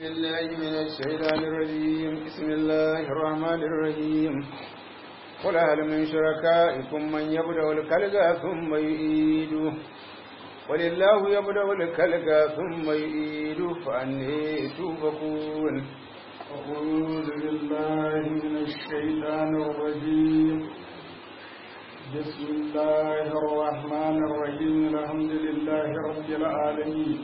بالله من الشيطان الرجيم بسم الله الرحمن الرحيم قل هل من شركائكم من يبدأ الخلق ثم يعيده ولله يبدأ الخلق ثم يعيده فأني توفكون أعوذ بالله من الشيطان الرجيم بسم الله الرحمن الرحيم الحمد لله رب العالمين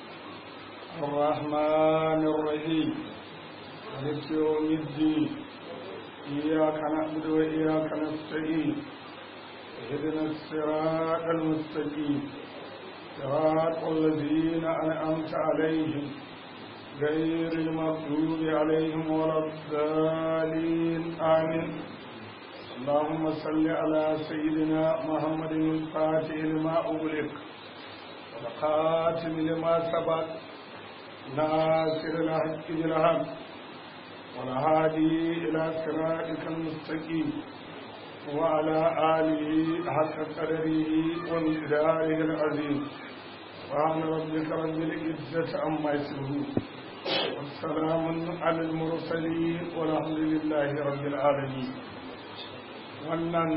الرحمن الرحيم مالك يوم الدين إياك نعبد وإياك نستعين اهدنا الصراط المستقيم صراط الذين أنعمت عليهم غير المغضوب عليهم ولا الضالين آمين اللهم صل على سيدنا محمد الفاتح لما أغلق والخاتم لما سبق ناصر الحق بالحق والهادي إلى صراطك المستقيم وعلى آله حق قدره ومقداره العظيم سبحان ربك رب العزة عما يصفون والسلام على المرسلين والحمد لله رب العالمين wannan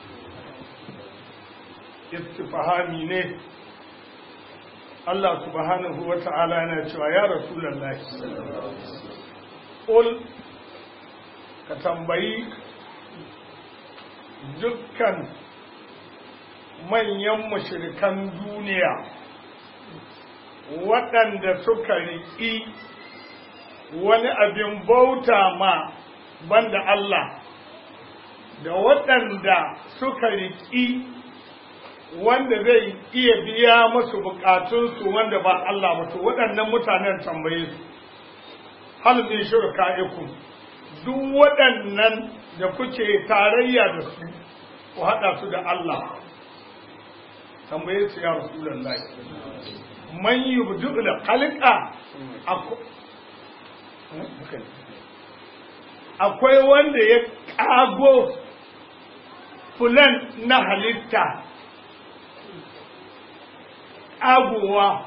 istifahami ne Allah subhanahu wa ta'ala yana cewa ya rasulullahi ƙul ka tambayi dukkan manyan mashirikan duniya waɗanda suka riƙi wani abin bauta ma banda Allah da waɗanda suka riƙi wanda zai iya biya musu buƙatunsu wanda ba Allah mutu waɗannan mutanen tambaye su hal min shurka'ikum duk waɗannan da kuke tarayya da su ku haɗa su da Allah tambaye su ya rasulullahi man yubdu da khalqa akwai wanda ya ƙago fulan na halitta ƙagowa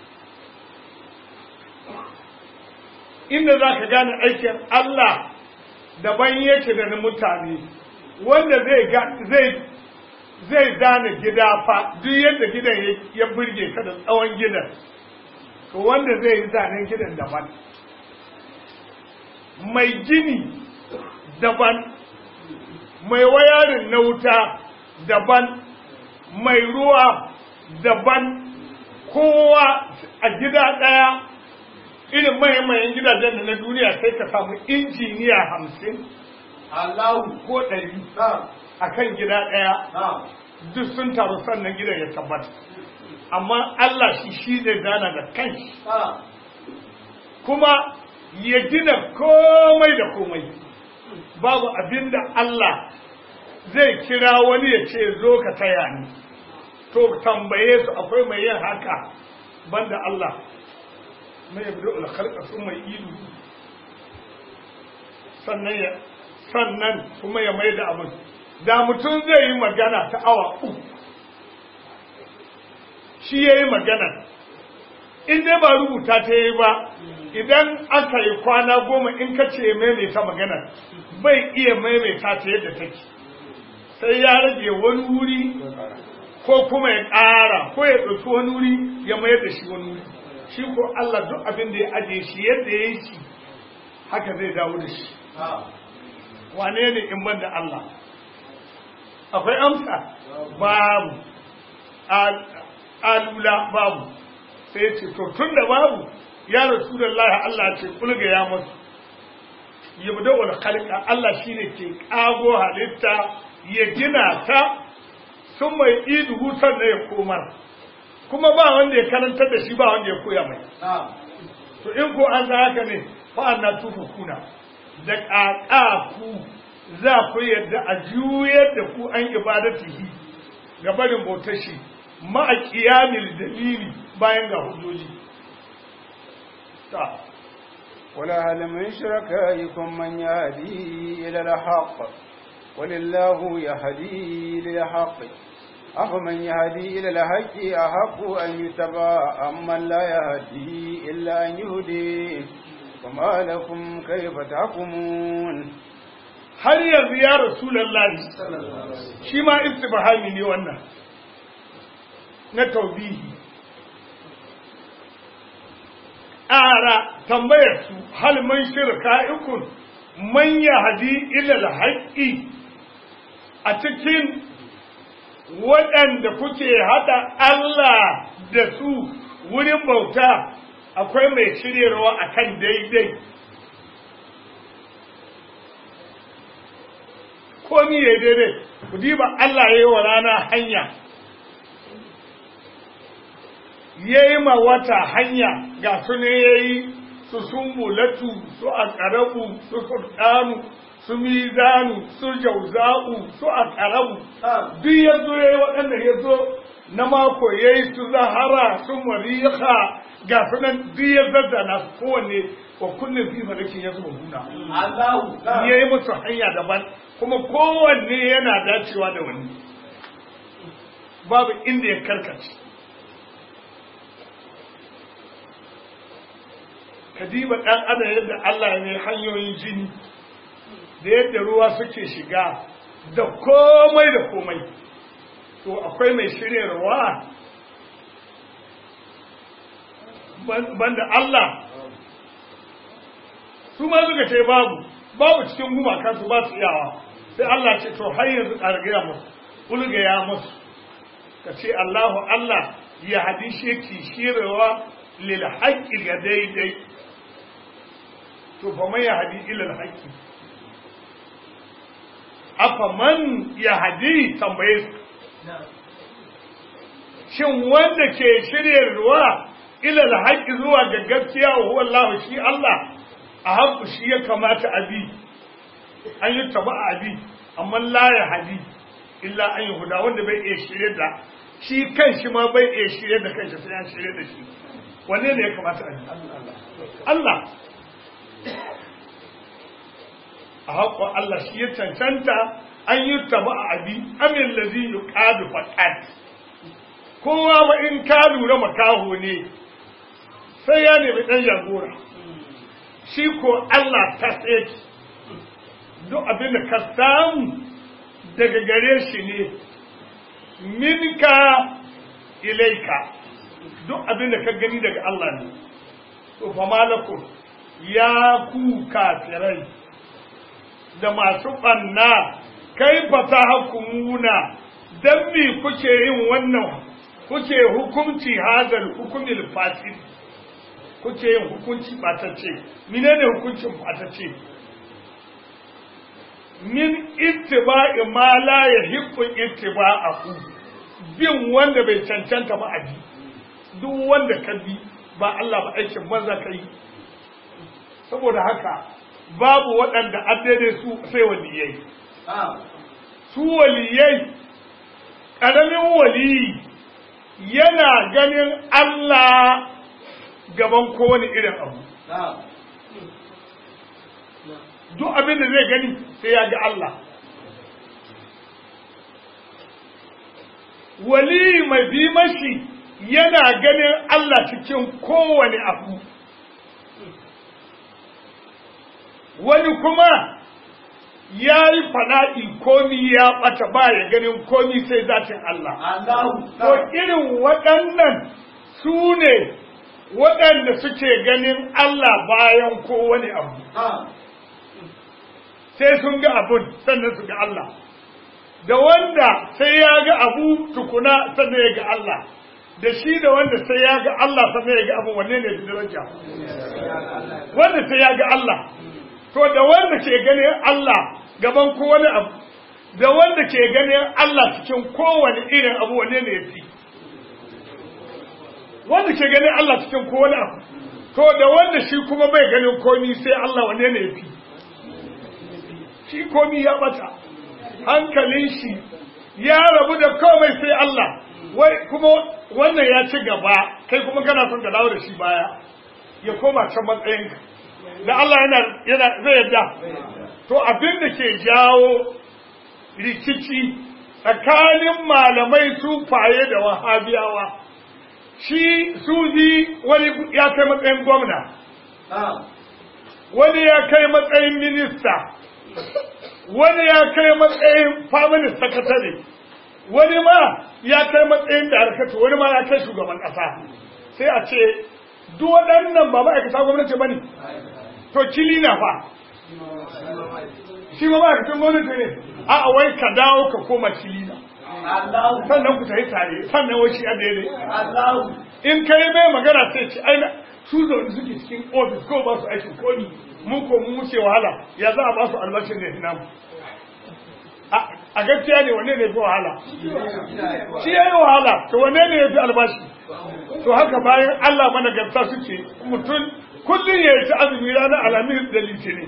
inda za ka gane aikin Allah daban yake da na mutane wanda zai zai zane gida fa duk yadda gidan ya burge ka da tsawon gidan to wanda zai yi zanen gidan daban mai gini daban mai wayarin na wuta daban mai ruwa daban kowa a gida ɗaya irin mahimmayin gidajen da na duniya sai ka samu injiniya hamsin Allahu ko ɗari a kan gida ɗaya duk sun taru sannan gidan ya tabbata amma Allah shi shi zai zana da kanshi kuma ya gina komai da komai babu abin da Allah zai kira wani ya ce zo ka taya ni to tambaye su akwai mai yin haka banda Allah mai yabi da sun mai ilu sannan ya sannan kuma ya mai da abin da mutum zai yi magana ta awa uku shi ya yi magana in dai ba rubuta ta yi ba idan aka yi kwana goma in ka ce maimaita magana bai iya maimaita ta yadda take sai ya rage wani wuri ko kuma ya ƙara ko ya ɗauki wani wuri ya mayar da shi wani wuri shi ko Allah duk abin da ya ajiye shi yadda ya yi shi haka zai dawo da shi wane ne in ban da Allah akwai amsa babu alula babu sai ce to tun da babu ya rasu da Allah Allah ce kulga ya masu yabda wal khalqa Allah shine ke kago halitta ya gina ta sun mai idu hutar da ya komar kuma ba wanda ya karantar da shi ba wanda ya koya mai to in ko an san haka ne fa anna kuna da ƙaƙa za ku yadda a juyar da ku an ibadatihi ga barin bautar shi ma'a ƙiyamil dalili bayan ga hujjoji ta ولا هل من شركائكم من يهدي إلى الحق ولله يهدي للحق أفمن يهدي إلى الحق أحق أن يتبع أمن لا يهدي إلا أن يهدي فما لكم كيف تحكمون har yanzu ya rasulallahi shi ma istibhami ne wannan na taubihi ƙara tambayar su hal man shirka ikun man yahdi ila al-haqqi a cikin waɗanda kuke haɗa Allah da su wurin bauta akwai mai shiryarwa akan daidai komi ya daidai ku diba Allah ya yi wa rana hanya ya yi ma wata hanya ga su ne ya yi su sumbulatu su akarabu su sultanu su mizanu su jauza'u su akarabu duk ya zo ya yi waɗanda ya zo na mako ya yi su zahara su mariha ga su nan duk ya zazzana su kowanne wa kullum fi malakin ya zuba huna ya yi musu hanya daban kuma kowanne yana dacewa da wani babu inda ya karkace kadiba ɗan adam yadda Allah ya mai hanyoyin jini da yadda ruwa suke shiga da komai da komai to akwai mai shiryarwa banda Allah su ma suka ce babu babu cikin gumaka su ba su iyawa sai Allah ce to har yanzu ƙargaya musu ulgaya musu ka ce Allahu Allah ya hadishe ki shirewa lil haqqi ga daidai to fa man yahdi ila al haqqi afa man yahdi tambaye su shin wanda ke shiryarwa ila al haqqi zuwa ga gaskiya huwa Allah shi Allah a haƙu shi ya kamata a bi an yi taba a bi amma la ya hadi illa an yi huda wanda bai iya shirye da shi kan shi ma bai iya shirye da kanshi sai an shirye da shi wanne ne ya kamata a bi Allah a haƙo Allah shi ya cancanta an yi taba a bi amin lazi yi ƙadu faƙat kowa ba in ka lura makaho ne sai ya nemi ɗan jagora shi ko Allah ta tsaye duk abin da ka samu daga gare shi ne minka ilaika duk abin da ka gani daga Allah ne to fa malakum ya ku kafirai da masu ɓanna kai fa ta hukumuna dan me kuke yin wannan kuke hukunci hazal hukumil fasid kuke yin hukunci ɓatacce menene hukuncin ɓatacce min ittiba'i ma la yahiqqu ittiba'ahu bin wanda bai cancanta ba aji duk wanda ka bi ba Allah ba aikin maza kai saboda haka babu waɗanda addade su sai waliyai su waliyai ƙaramin waliyi yana ganin Allah gaban kowane irin abu duk abin da zai gani sai ya ga Allah wali mai bi mashi yana ganin Allah cikin kowane abu wani kuma ya yi fana'i komi ya ɓata ba ya ganin komi sai zatin Allah to irin waɗannan su ne waɗanda suke ganin Allah bayan kowane abu sai sun ga abun sannan su ga Allah da wanda sai ya ga abu tukuna sannan ya ga Allah da shi da wanda sai ya ga Allah sannan ya ga abu wanne ne fi daraja wanda sai ya ga Allah to da wanda ke ganin Allah gaban kowane abu da wanda ke ganin Allah cikin kowane irin abu wanne ne ya fi wanda ke ganin Allah cikin kowane abu to da wanda shi kuma bai ganin komi sai Allah wanne ne ya fi shi komi ya bata hankalin shi ya rabu da komai sai Allah wai kuma wannan ya ci gaba kai kuma kana son ka dawo da shi baya ya koma can matsayinka da Allah yana yana zai yadda to abin da ke jawo rikici tsakanin malamai sufaye da wahabiyawa shi suzi wani ya kai matsayin gwamna wani ya kai matsayin minista wani ya kai matsayin family secretary wani ma ya kai matsayin da harkatu wani ma ya kai shugaban ƙasa sai a ce duk waɗannan ba ma'aikata gwamnati ba ne to kili na fa shi ma ma'aikatan gwamnati ne a wai ka dawo ka koma kili na sannan ku tafi tare sannan wai shi a daidai in kai mai magana sai ce aina su zaune suke cikin ofis ko ba su aikin komi mun ko mun wuce wahala ya za a ba su albashin da hina a gaskiya ne wanne ne fi wahala shi ya yi wahala to wanne ne ya fi albashi to haka bayan Allah mana gamsa suke mutum kullum ya yi ta azumi ranar alamis da litinin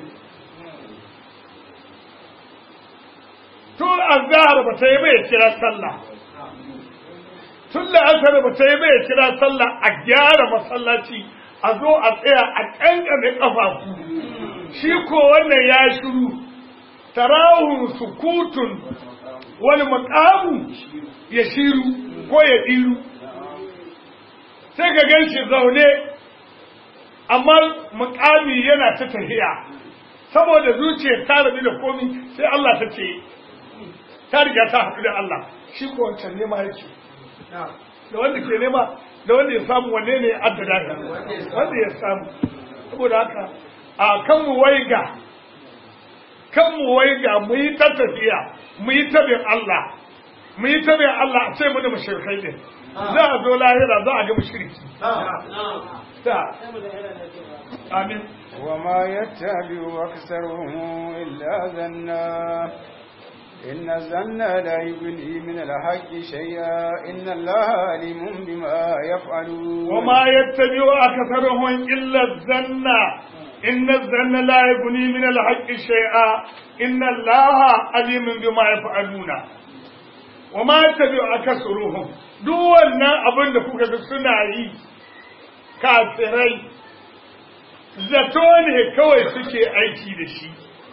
tun azhar ba ta yi bai kira sallah tun da asar ba ta yi bai kira sallah a gyara masallaci a zo a tsaya a ƙanƙame ƙafafu shi ko wannan ya shiru tarawun sukutun wani makamu ya shiru ko ya ɗiru sai ka gan shi zaune amma mukami yana ta tahiya saboda zuciyar ta rabu da komi sai Allah ta ce ta riga ta haɗu da Allah shi ko wancan nema yake da wanda ke nema da wanda ya samu wanne ne ya addada wanda ya samu saboda haka a kan mu waiga kan mu waiga mu yi ta tafiya mu yi ta bin Allah mu yi ta bin Allah a ce mu da mushrikai ne za a zo lahira za a ga mushriki ta amin وما يتبع أكثرهم إلا ظنا إن الظن لا يغني من الحق شيئا إن الله عليم بما يفعلون وما يتبع أكثرهم إلا الظن إن الظن لا يغني من الحق شيئا إن الله عليم بما يفعلون وما يتبع أكثرهم duk wannan abin da kuka ga suna yi kafirai zato ne kawai suke aiki da shi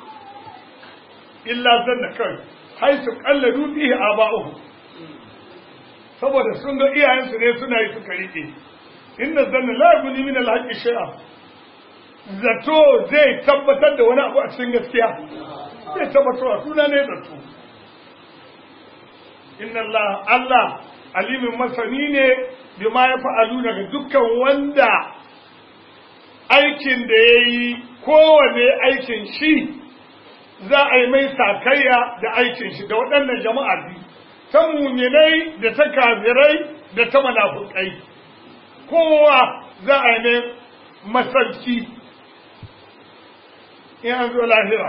illa zanna kawai hai su kalladu fihi aba'uhu saboda sun ga iyayensu ne suna yi suka rike inna zanna la yabni min al-haqqi shay'a zato zai tabbatar da wani abu a cikin gaskiya zai tabbatar suna ne zato inna Allah Allah alimin masani ne bima ya fa'alu daga dukkan wanda aikin da ya yi kowane aikin shi za a yi mai sakayya da aikin shi da waɗannan jama'a biyu ta muminai da ta kafirai da ta munafukai kowa za a yi mai masarki in an zo lahira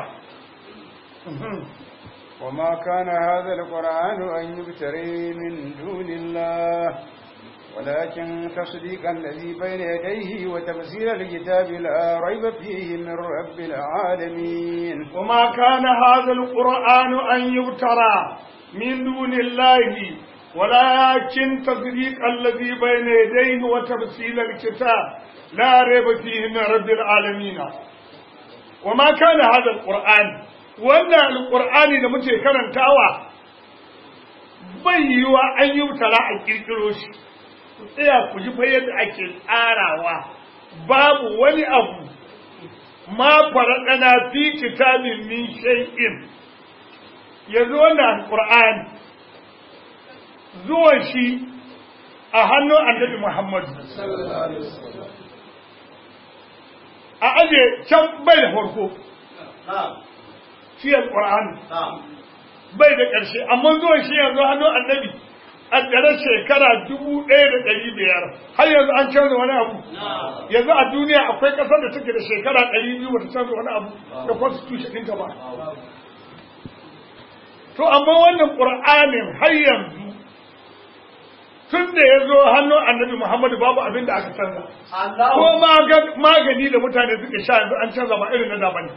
وما كان هذا القرآن أن يبتري من دون الله ولكن تصديق الذي بين يديه وتفسير الكتاب لا ريب فيه من رب العالمين وما كان هذا القرآن أن يبترى من دون الله ولكن تصديق الذي بين يديه وتفسير الكتاب لا ريب فيه من رب العالمين وما كان هذا القرآن wannan alƙur'ani da muke karantawa bai yiwa an yi tara a ƙirƙiro shi ku tsaya ku ji fa yadda ake tsarawa babu wani abu ma faradana fi kitabin min shay'in yanzu wannan alƙur'ani zuwan shi a hannun annabi Muhammad a aje can bai da farko shi alƙur'ani bai da ƙarshe amma zuwan shi yanzu hannun annabi a tsare shekara dubu ɗaya da ɗari biyar har yanzu an canza wani abu yanzu a duniya akwai ƙasar da take da shekara ɗari biyu bata canza wani abu da constitution ɗinta ba to amma wannan ƙur'anin har yanzu tun da ya zo hannun annabi muhammadu babu abin da aka canza ko magani da mutane suke sha yanzu an canza ba irin na da bane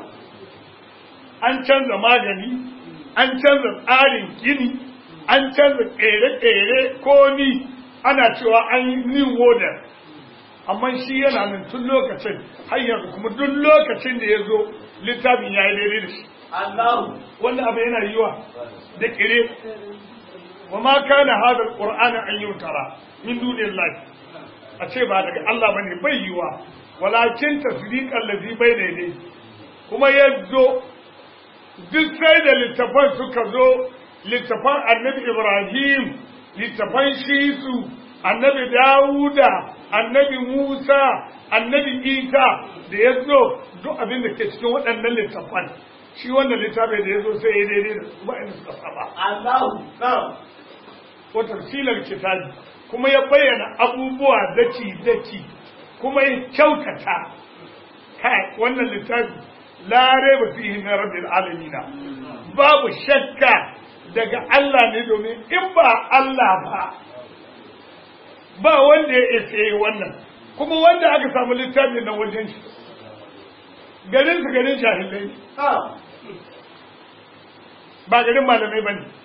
an canza magani an canza tsarin gini an canza ƙere-ƙere ko ni ana cewa an yi new model amma shi yana nan tun lokacin har yanzu kuma duk lokacin da ya zo littafin ya yi daidai da shi wanda abu yana yiwa da ƙere wa ma kana hadar ƙur'anin an yi tara min duniyar lafi a ce ba daga Allah bane bai yiwa walakin tasdiqan ladhi bayna yadayhi kuma ya zo duk sai da littafan suka zo littafan annabi Ibrahim littafan Shisu annabi Dawuda annabi Musa annabi Isa da ya zo duk abin da ke cikin waɗannan littafan shi wannan littafin da ya zo sai ya daidai da su ba'in suka saba Allahu na'am ko tafsilar kitabi kuma ya bayyana abubuwa daki daki kuma ya kyautata kai wannan littafi la raiba fihi min rabbil alamin babu shakka daga Allah ne domin in ba Allah ba ba wanda ya isa yi wannan kuma wanda aka samu littafin nan wajen shi garin su garin jahilai ba garin malamai ba ne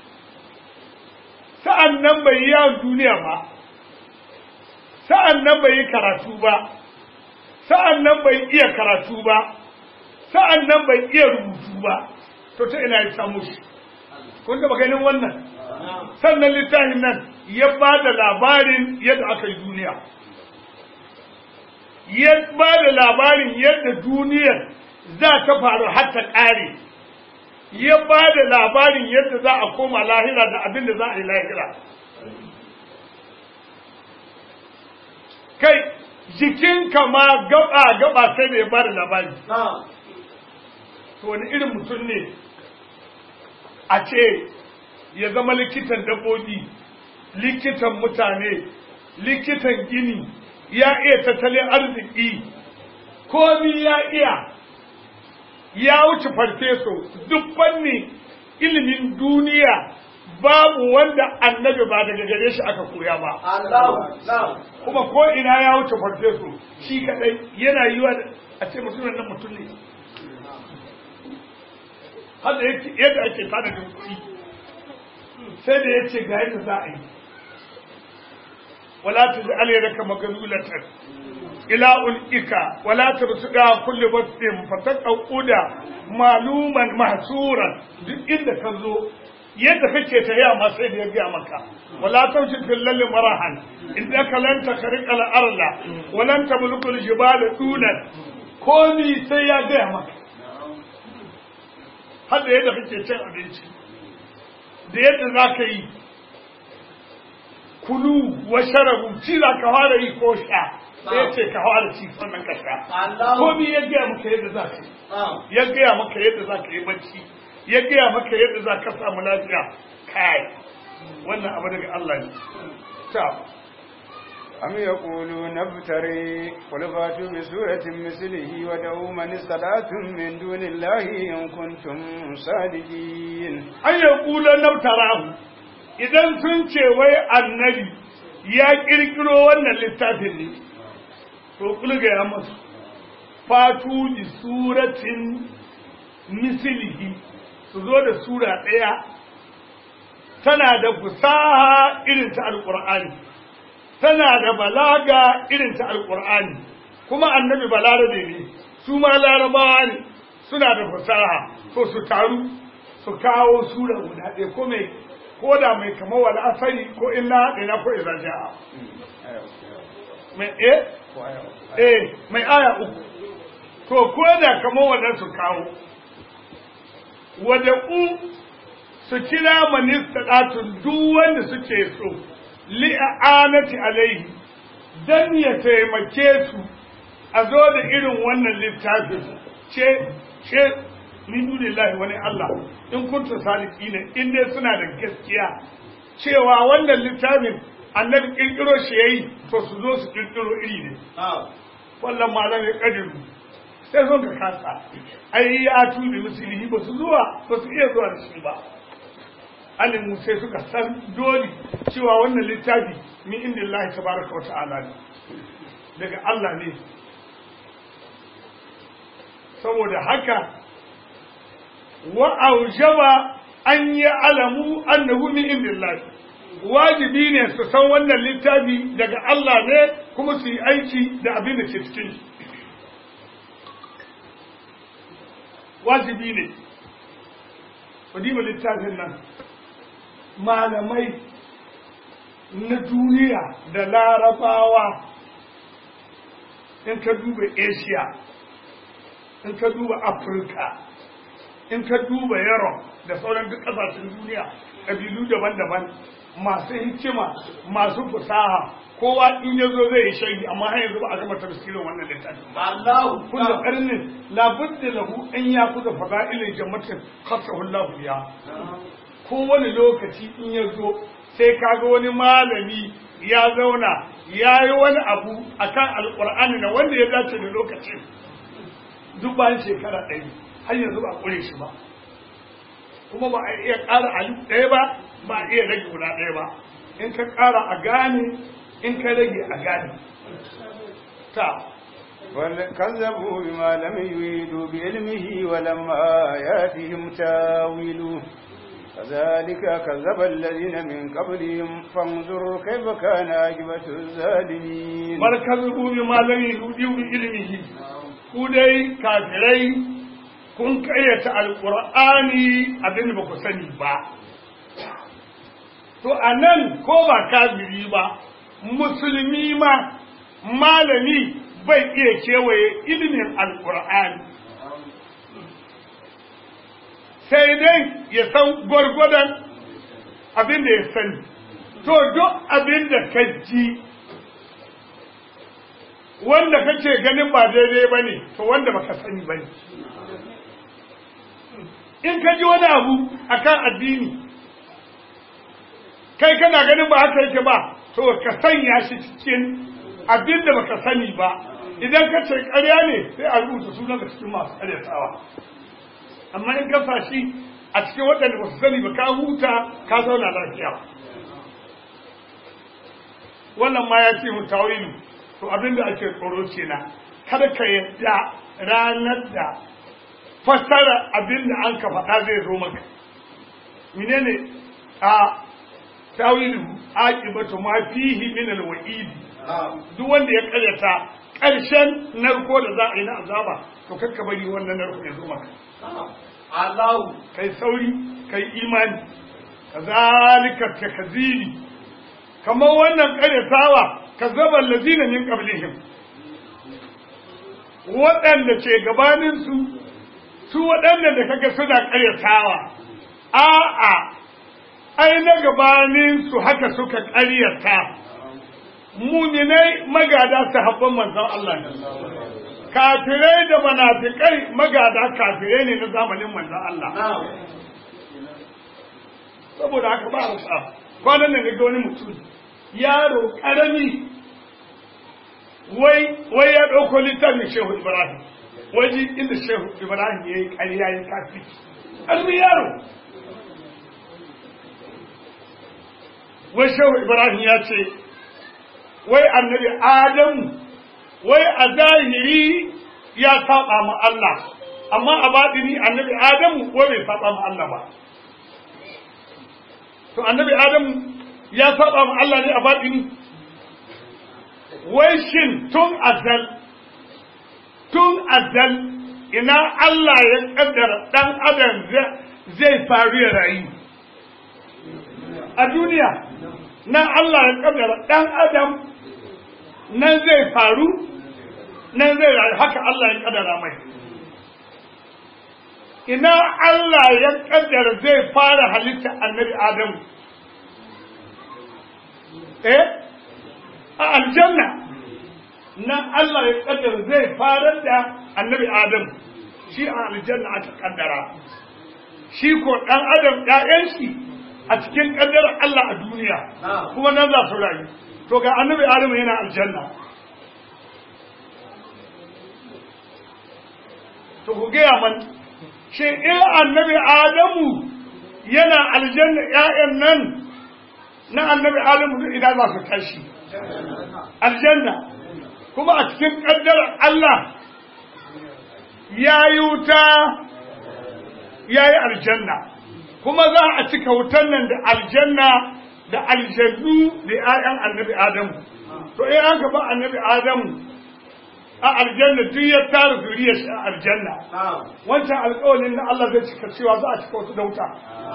sa'an nan bai yi yawon duniya ba sa'an nan bai yi karatu ba sa'an nan bai iya karatu ba sa'an nan bai iya rubutu ba to ta ina ya samu shi kun taba ganin wannan sannan littafin nan ya ba da labarin yadda aka yi duniya ya ba da labarin yadda duniyar za ta faru har ta ƙare ya ba da labarin yadda za a koma lahira da abin da za a yi lahira kai jikinka ma gaba gaba sai da ya ba da labari to wani irin mutum ne a ce ya zama likitan dabbobi likitan mutane likitan gini ya iya tattalin arziki komi ya iya ya wuce farfeso duk fanni ilimin duniya babu wanda annabi ba daga gare shi aka koya ba kuma ko ina ya wuce farfeso shi kadai yana yi wa a ce mutumin nan mutum ne hada yadda ake tanadin kuɗi sai da ya ce ga yadda za a yi wala ta ji alayyarka magalulatan ila ul'ika wala ta rusu da kulle basin fatan ƙauƙuda maluman mahsuran duk inda ka zo yadda kake ta yi ma sai da ya gaya maka wala ta wuce fillalli marahan inda ka lanta kariƙa al'arla walan ta mulkul jibala dunan komi sai ya gaya maka har da yadda kake cin abinci da yadda za ka yi kulu wa sharabu ci za ka fara yi ko sha sai ya ce ka fara ci sannan ka sha komi ya gaya maka yadda za ka yi ya gaya maka yadda za ka yi bacci ya gaya maka yadda za ka samu lafiya kai wannan abu daga Allah ne ta أم يقولون افتري قل فاتوا بسورة مثله ودعوا من استطعتم من دون الله إن كنتم صادقين an ya kula nautarahu idan sun ce wai annabi ya kirkiro wannan littafin ne to kulga ya masu fatu bi suratin mislihi su zo da sura ɗaya tana da fusaha irin ta alƙur'ani tana da balaga irin ta alƙur'ani kuma annabi balarabe ne su ma larabawa ne suna da fasaha to su taru su kawo sura guda ɗaya ko mai ko da mai kama wal asari ko illa ina ko idza jaa mai eh eh mai aya uku to ko da kama wannan su kawo wada u su kira manista datun duk wanda suke so li'anati alaihi dan ya taimake su a zo da irin wannan littafin ce ce min dunillahi wani Allah in kuntu saliki ne in dai suna da gaskiya cewa wannan littafin annabi kirkiro shi yayi to su zo su kirkiro iri ne wallan malam ya kadiru sai son ka kasa ai ya tubi musulmi ba su zuwa ba su iya zuwa da shi ba alimu sai suka san dole cewa wannan littafi min indillahi tabaraka wa ta'ala ne daga Allah ne saboda haka wa aujaba an yi alamu annahu min indillahi wajibi ne su san wannan littafi daga Allah ne kuma su yi aiki da abin da ke cikin shi wajibi ne kudima littafin nan malamai na duniya da larabawa in ka duba asia in ka duba afirka in ka duba europe da sauran duk ƙasashen duniya ƙabilu daban-daban masu hikima masu fasaha kowa in ya zo zai yi shaidi amma har yanzu ba a gama tafsirin wannan littafin ba Allahu kullu qarnin la budda lahu an yakuza fada'ilin jammatin khassahu Allah biya kowane lokaci in ya zo sai kaga wani malami ya zauna ya yi wani abu akan alqur'ani na wanda ya dace da lokacin duk bayan shekara ɗari har yanzu ba a ƙure shi ba kuma ba a iya ƙara alif ɗaya ba ba a iya rage guda ɗaya ba in ka ƙara a gane in ka rage a gane ta كذبوا بما لم يريدوا بعلمه ولما ياتهم تاويله كذلك كذب الذين من قبلهم فانظر كيف كان عاقبة الظالمين markazu bi malami yudi bi ilmihi ku dai kafirai kun kayyata alqur'ani abin da ba ku sani ba to anan ko ba kafiri ba musulmi ma malami bai iya kewaye ilimin alqur'ani sai dai ya san gwargwadon abin da ya sani to duk abin da ka ji wanda kake ganin ba daidai ba ne to wanda baka sani ba ne in ka ji wani abu akan addini kai kana ganin ba haka yake ba to ka sanya shi cikin abin da baka sani ba idan ka ce ƙarya ne sai a rubuta sunan da cikin masu ƙaryatawa amma in ka sa shi a cikin waɗanda ba su sani ba ka huta ka zauna lafiya wannan ma ya ce mu tawilu to abin da ake tsoro kenan kada ka yadda ranar da fassara abin da an ka faɗa zai zo maka menene a tawilu aqibatu ma fihi min alwa'id duk wanda ya karyata ƙarshen narko da za a yi na azaba to kakka bari wannan narko ya zo maka Allahu kai sauri kai imani kazalika takzili kamar wannan karyatawa kazzaban lazina min qablihim waɗanda ke gabanin su su waɗanda da kaga suna karyatawa a'a ai na gabanin su haka suka karyata muminai magada sahabban manzon Allah ne kafirai da manafikai magada kafirai ne na zamanin manzon Allah saboda haka ba a kwanan nan ga wani mutum yaro karami wai wai ya ɗauko littafin shehu ibrahim waje inda shehu ibrahim ya yi ƙarya ya kafi ƙarfi yaro wai shehu ibrahim ya ce wai annabi adamu wai a zahiri ya saba ma Allah amma a baɗini annabi adamu wai bai saba ma Allah ba to annabi adamu ya saba ma Allah ne a baɗini wai shin tun azal tun azal ina Allah ya kaddara ɗan adam zai faru ya rayu a duniya nan Allah ya kaddara ɗan adam nan zai faru nan zai rayu haka Allah ya kaddara mai ina Allah ya kaddara zai fara halitta annabi Adamu eh a aljanna nan Allah ya kaddara zai farar da annabi Adamu shi a aljanna aka kaddara shi ko dan adam ƴaƴan shi a cikin kaddarar Allah a duniya kuma nan za su rayu to ga annabi Adamu yana aljanna to ku gaya man shi in annabi Adamu yana aljanna ƴaƴan nan na annabi Adamu duk idan za su tashi aljanna kuma a cikin ƙaddarar Allah ya yi wuta ya yi aljanna kuma za a cika wutan nan da aljanna da aljannu da ‘ya'yan annabi Adamu to in an gaba annabi Adamu a aljanna duk ya tara zuriyar shi a aljanna wancan alƙawarin na Allah zai cika cewa za a cika wasu da wuta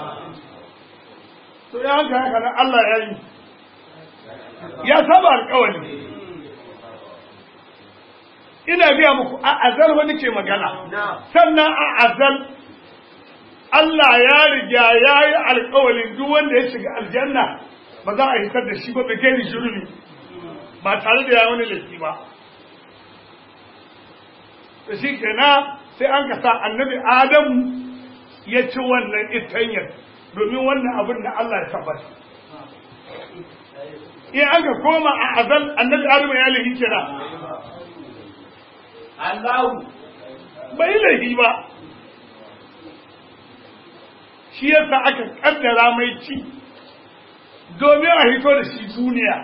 to ya haka haka nan Allah ya yi ya saba alƙawari ina biya muku a azal wani ke magana sannan a azal Allah ya riga ya yi alkawalin duk wanda ya shiga aljanna ba za a hitar da shi ba bai kai shirumi ba tare da ya wani laifi ba da shi kenan sai an ka sa annabi adamu ya ci wannan itanyar domin wannan abin da Allah ya tabbata in aka koma a azal annabi adamu ya lahi kira Allahu bai lahi ba shi yasa aka kaddara mai ci domin a hito da shi duniya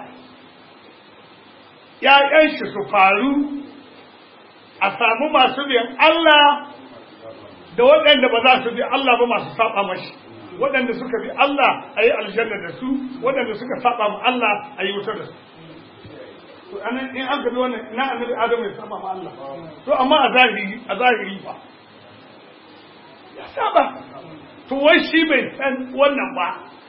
‘ya'yan shi su faru a samu masu biyan Allah da waɗanda ba za su bi Allah ba masu saba mashi waɗanda suka bi Allah a yi aljanna da su waɗanda suka saba ma Allah a yi wuta da su to anan in an bi wannan ina annabi Adamu ya saba ma Allah to amma a zahiri a zahiri ba ya saba to wai shi bai san wannan ba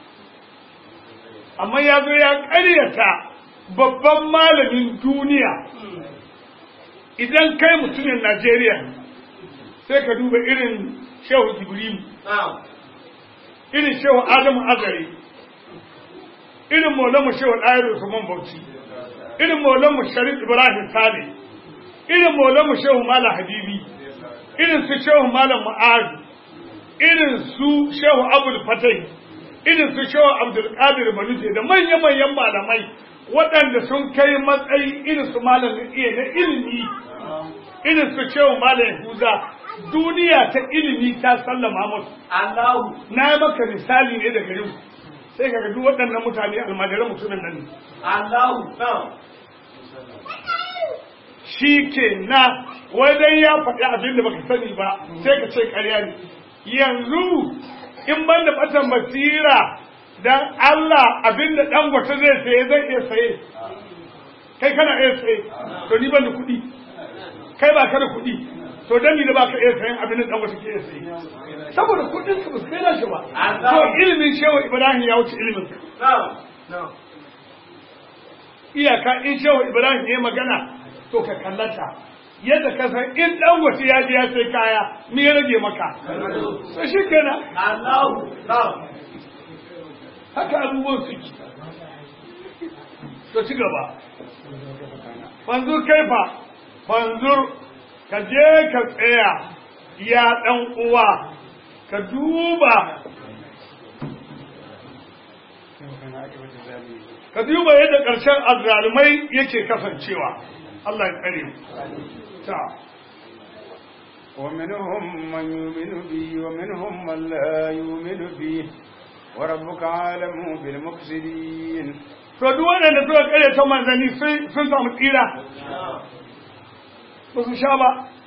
amma ya zo ya ƙaryata babban malamin duniya idan kai mutumin Najeriya sai ka duba irin shehu Jibril irin shehu Adamu Azare irin Maulana shehu Ɗayar Usman Bauchi irin Maulana Sharif Ibrahim Sale irin Maulana shehu Malam Habibi irin su shehu Malam Ma'azu irin su shehu Abdul Fatai irin su shehu Abdul Qadir Manuje da manya-manyan malamai waɗanda sun kai matsayi irin su malam iya na ilimi irin su cewa malam Yahuza duniya ta ilimi ta sallama musu Allahu na yi maka misali ne daga yau sai ka duk waɗannan mutane almajiran mutumin nan ne Allahu shi ke na wajen ya faɗi abin da baka sani ba sai ka ce ƙarya ne yanzu in ban da ɓatan basira dan Allah abin da ɗan gwata zai saye zai iya saye kai kana iya saye to ni ban da kuɗi kai ba ka da kuɗi to dan ni da ba ka iya sayen abin da ɗan gwata ke iya saye saboda kuɗin ka ba su kai nashi ba to ilimin shewa Ibrahim ya wuce ilimin ka iyaka in shewa Ibrahim ya magana to ka kallata yadda ka san in ɗan gwata ya je ya sai kaya me ya rage maka to shi kenan Allahu haka abubuwan suke to ci gaba fanzur kaifa fanzur ka je ka tsaya ya ɗan uwa ka duba ka duba yadda ƙarshen azzalumai yake kasancewa Allah ya tsare mu ta ومنهم من يؤمن بي ومنهم من لا يؤمن بي وربك عالم بالمفسدين to duk waɗanda suka kare ta manzanni sun samu tsira ba su sha ba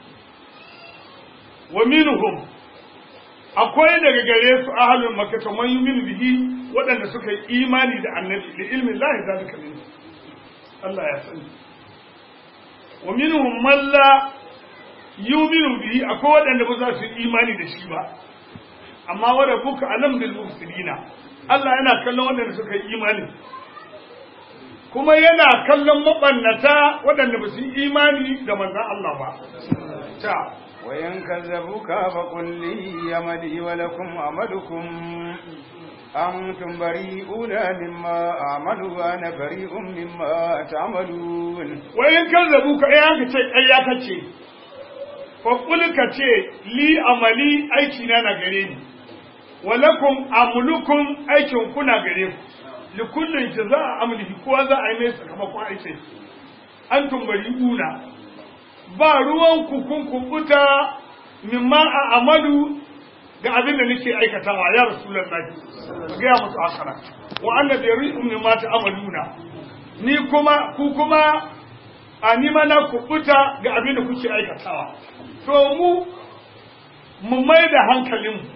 wa minhum akwai daga gare su ahlul makka to man yu'minu bihi waɗanda suka yi imani da annabi da ilmin lahi zalika min Allah ya sani wa minhum man la yu'minu bihi akwai waɗanda ba za su yi imani da shi ba amma wa rabbuka alam bil mufsidina Allah yana kallon waɗanda suka yi imani kuma yana kallon mabannata waɗanda ba su yi imani da manzan Allah ba. Ta. وإن كذبوك فقل لي عملي ولكم عملكم أنتم بريئون مما أعمل وأنا بريء مما تعملون وإن كذبوك أيها كتير أيها كتير فقل كتير لي عملي أيكنا نغريني ولكم عملكم أيكم كنا غريكم likullin jaza'a amlihi kowa za a yi mai sakamakon aikin an tumbari una ba ruwan ku kun kubuta mimma a amadu ga abin da nake aikatawa ya rasulullahi ga ya musu akara wa anna bari'un mimma ta'maluna ni kuma ku kuma a ni mana kubuta ga abin da kuke aikatawa to mu mu mai da hankalinmu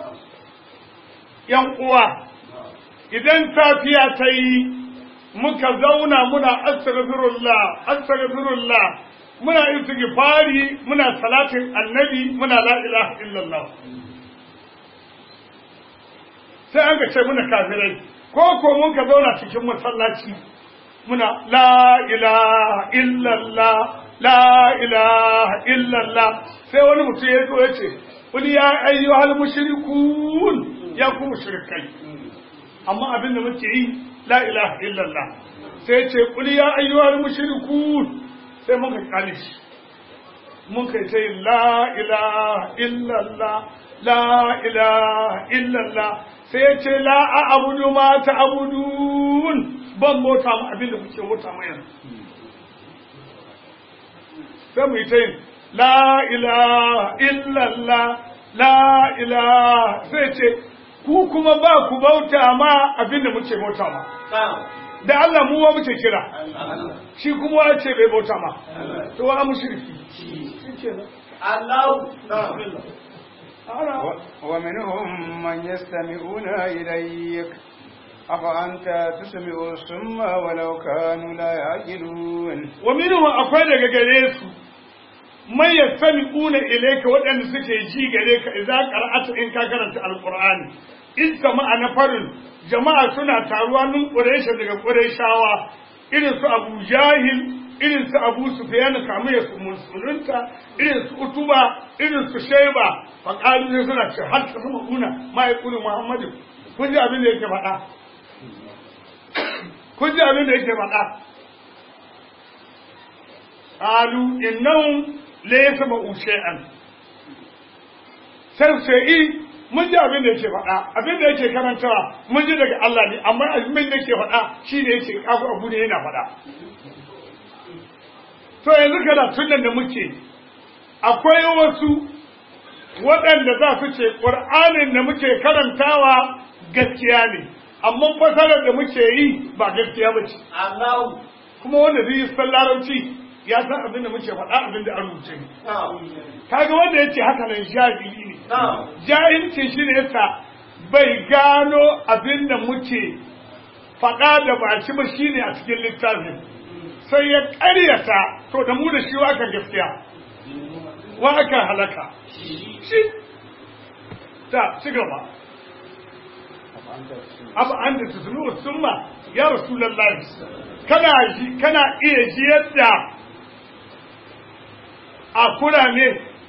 yan uwa idan safiya ta yi muka zauna muna astaghfirullah astaghfirullah muna istighfari muna salatin annabi muna la ilaha illallah sai an ga ce muna kafirai ko ko mun ka zauna cikin masallaci muna la ilaha illallah la ilaha illallah sai wani mutum ya zo ya ce kul ya ayyuhal mushrikun ya ku mushrikai amma abin da muke yi la ilaha illallah sai ya ce kul ya ayyuhal mushrikun sai muka kale shi mun kai ta yin la ilaha illallah la ilaha illallah sai ya ce la a abudu ma ta abudun ban mota mu abin da kuke mota mu yanzu sai mu yi ta yin la ilaha illallah la ilaha sai ce ku kuma ba ku bauta ma abin da muke bauta ma da Allah mu wa muke kira shi kuma wa ce bai bauta ma to wa mushriki Allah ومنهم من يستمعون إليك أفأنت تسمع الصم ولو كانوا لا يعقلون ومنهم akwai daga gare su man yastami'una ilayka waɗanda suke ji gare ka idza qara'ata in ka karanta alqur'ani in jama'a na farin jama'a suna taruwa min quraish daga quraishawa irin su abu jahil irin su abu sufyan kamu ya musulunta irin su utuba irin su shaiba fa qalu ne suna ce har ta sama una ma yaqulu muhammadu kun ji abin da yake faɗa kun ji abin da yake faɗa qalu innahum la yasma'u shay'an sai sai mun ji abin da yake faɗa abin da yake karantawa mun ji daga Allah ne amma abin da yake faɗa shine yake kafu abu ne yana faɗa to yanzu karatun nan da muke akwai wasu waɗanda za su ce ƙur'anin da muke karantawa gaskiya ne amma fasarar da muke yi ba gaskiya ba ce Allah kuma wanda zai yi san larabci ya san abin da muke faɗa abin da an rubuce ne kaga wanda ya ce haka nan jahili ne jahilci shi ne yasa bai gano abin da muke faɗa da baki ba shine a cikin littafin sai ya ƙaryata to da mu da shi aka gaskiya wa aka halaka shi ta ci gaba abu an da tutunu summa ya rasulullahi kana ji kana iya ji yadda a kurame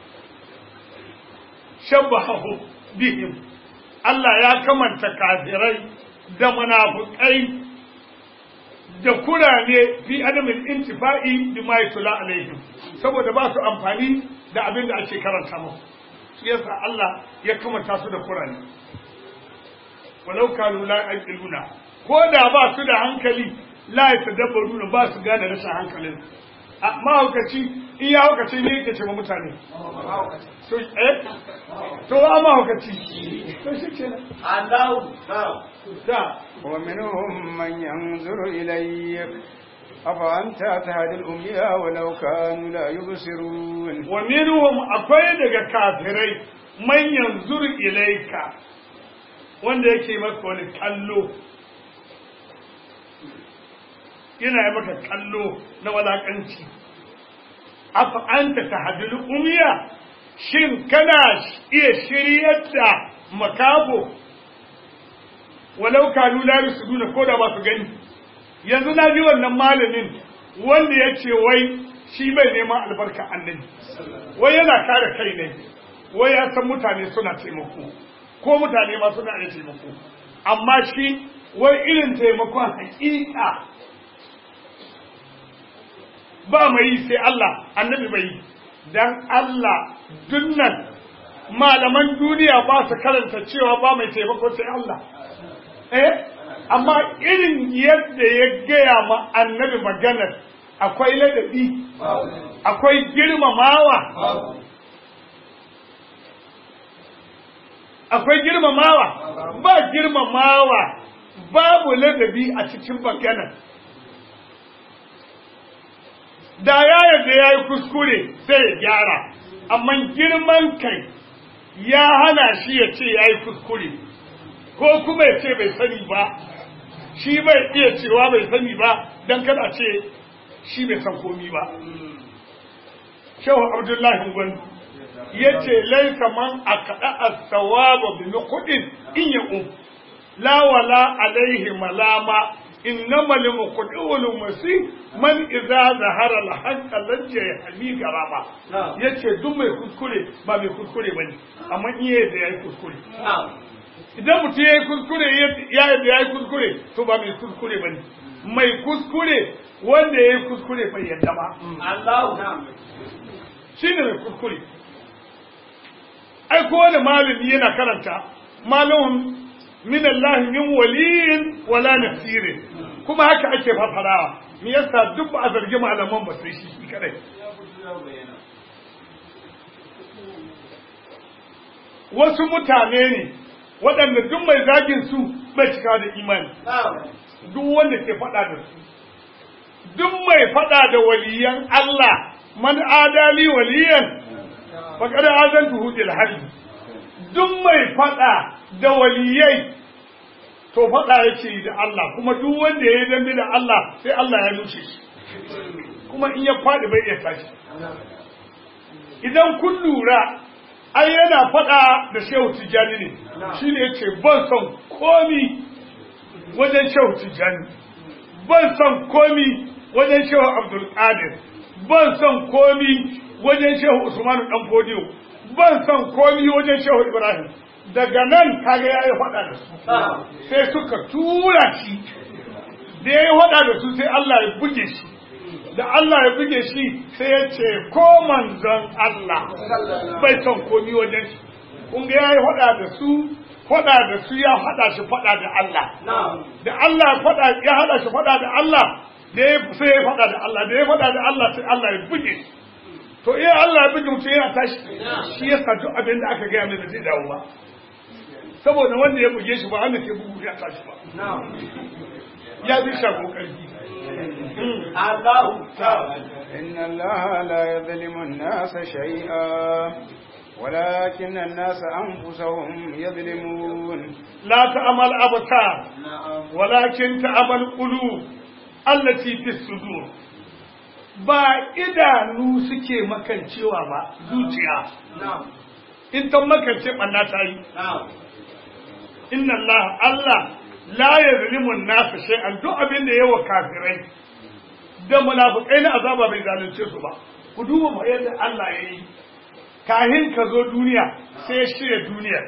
shabbahu bihim Allah ya kamanta kafirai da munafukai da kurame fi adamin intifa'i bi ma yatula alaihim saboda ba su amfani da abin da ake karanta musu shi yasa Allah ya kamanta su da kurame walau kanu la yaqiluna ko da ba su da hankali la yatadabbaruna ba su gane rashin hankalin mahaukaci in ya haukaci ne yake ce ma mutane to eh to a mahaukaci to shi ke Allah da ومنهم من ينظر إليك أفأنت تهدي الأمياء ولو كانوا لا يبصرون wa minhum akwai daga kafirai man yanzur ilaika wanda yake maka wani kallo yana yi maka kallo na walakanci afa anta tahdil umiya shin kana iya shiryar da makabo walau kanu la yusuduna ko da ba su gani yanzu na ji wannan malamin wanda ya ce wai shi bai neman albarka annabi wai yana kare kai ne wai ya san mutane suna taimako ko mutane ma suna iya taimako amma shi wai irin taimakon hakika ba mai yi sai Allah annabi bai yi dan Allah dunnan malaman duniya ba su karanta cewa ba mai taimako sai Allah eh amma irin yadda ya gaya ma annabi maganar akwai ladabi akwai girmamawa akwai girmamawa ba girmamawa babu ladabi a cikin maganar da ya yarda ya yi kuskure sai ya gyara amma girman kai ya hana shi ya ce ya yi kuskure ko kuma ya ce bai sani ba shi bai iya cewa bai sani ba don kada ce shi bai san komi ba shehu abdullahi gwandu ya ce laika man a kaɗa a tsawaba bi kuɗin in ya um la wala alaihi malama innama limuqdiul masi man idza zahara al-haqqa lajja yahmi garama Na'am. yace duk mai kuskure ba mai kuskure bane amma in yayi da yayi kuskure Na'am. idan mutum yayi kuskure ya yi da yayi kuskure to ba mai kuskure bane mai kuskure wanda yayi kuskure bai yadda ba Allahu. Na'am. shine mai kuskure ai kowane malami yana karanta malamin min Allah min waliyin wala nasirin kuma haka ake fafarawa me yasa duk ba a zargi malaman ba sai shi shi kadai wasu mutane ne waɗanda duk mai zagin su bai cika da imani Na'am. duk wanda ke faɗa da su duk mai faɗa da waliyan Allah man adali waliyan faqad azantuhu bil harbi duk mai faɗa da waliyai to faɗa yake yi da Allah kuma duk wanda ya yi dambe da Allah sai Allah ya nuce shi kuma in ya faɗi bai iya tashi idan kun lura ai yana faɗa da shehu tijjani ne shi ne yace ban son komi wajen shehu tijjani ban son komi wajen shehu abdul qadir ban son komi wajen shehu usmanu dan fodiyo ban son komi wajen shehu ibrahim daga nan kaga yayi faɗa da su Na'am. sai suka tura shi da ya yi faɗa da su sai Allah ya buge shi da Allah ya buge shi sai ya ce ko manzon Allah bai son komi wajen shi kun ga ya yi faɗa da su faɗa da su ya faɗa shi faɗa da Allah Na'am. da Allah ya faɗa ya haɗa shi faɗa da Allah da ya sai ya faɗa da Allah da ya faɗa da Allah sai Allah ya buge shi to iya Allah ya buge mutum yana tashi shi ya sa duk abin da aka gaya mai da zai dawo ba saboda wanda ya buge shi ba wanda ke bugu ya tashi ba Na'am. ya bi shago ƙarfi Allahu. Na'am. إن الله لا يظلم الناس شيئا ولكن الناس أنفسهم يظلمون la ta'amal abtar Na'am. walakin ta'amal qulub allati fi sudur ba idanu suke makancewa ba zuciya Na'am. in ta makance banna ta yi Na'am. inna Allah Allah la yazlimu an-nas shay'an duk abin da yawa kafirai da munafikai na azaba bai zalunce su ba ku duba mu yadda Allah ya yi kahin ka zo duniya sai ya shirya duniya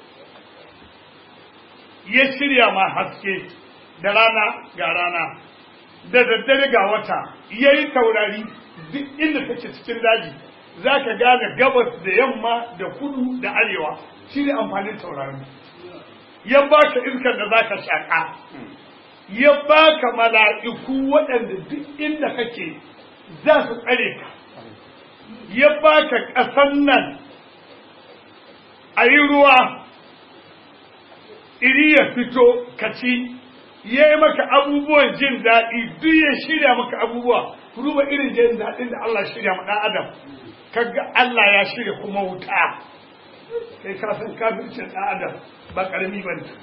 ya shirya ma haske da rana ga rana da daddare ga wata ya yi taurari duk inda take cikin daji za ka gane gabas da yamma da kudu da arewa shi ne amfanin taurari ya baka iskar da za ka shaƙa ya baka mala'iku waɗanda duk inda kake za su tsare ka ya baka ƙasan nan a yi ruwa iri ya fito ka ci ya yi maka abubuwan jin daɗi duk ya shirya maka abubuwa ku duba irin jin daɗin da Allah shirya ma ɗan adam kaga Allah ya shirya kuma wuta kai ka san kafircin ɗan adam ba ƙarami ba ne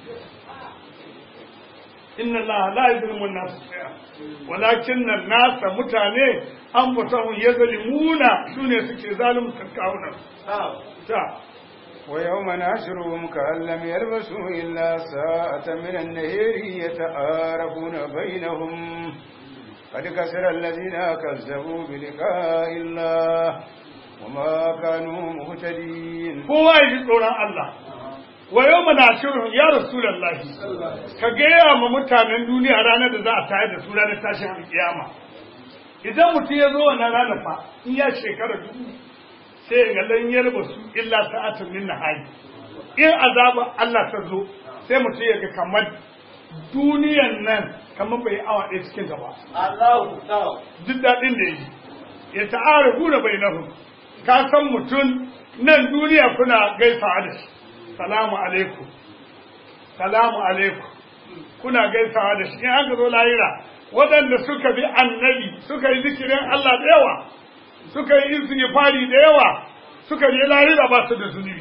inna Allah la yuzlimu an-nas shay'a walakin an-nas mutane an fatahu yazlimuna sune suke zalunta kawunan Na'am. ta ويوم نحشرهم كأن لم يلبسوا إلا ساعة من النهير يتعارفون بينهم قد كسر الذين كذبوا بلقاء الله وما كانوا مهتدين kowa ya ji tsoron Allah wa yau mana shirin ya rasulallahi ka gaya ma mutanen duniya ranar da za a tayar da su ranar tashin alkiyama idan mutum ya zo wannan ranar fa in ya shekara dubu sai ya ga lan yarba su illa sa'atun min nahari in azaba Allah ta zo sai mutum ya ga kamar duniyan nan kamar bai yi awa ɗaya cikin ta ba Allahu. Na'am. duk daɗin da yi ya ta'ara gura bai nahu ka san mutum nan duniya kuna gaisawa da shi salamu alaikum salamu alaikum kuna gaisawa da shi in an zo lahira waɗanda suka bi annabi suka yi zikirin Allah da yawa suka yi istighfari da yawa suka je lahira ba su da zunubi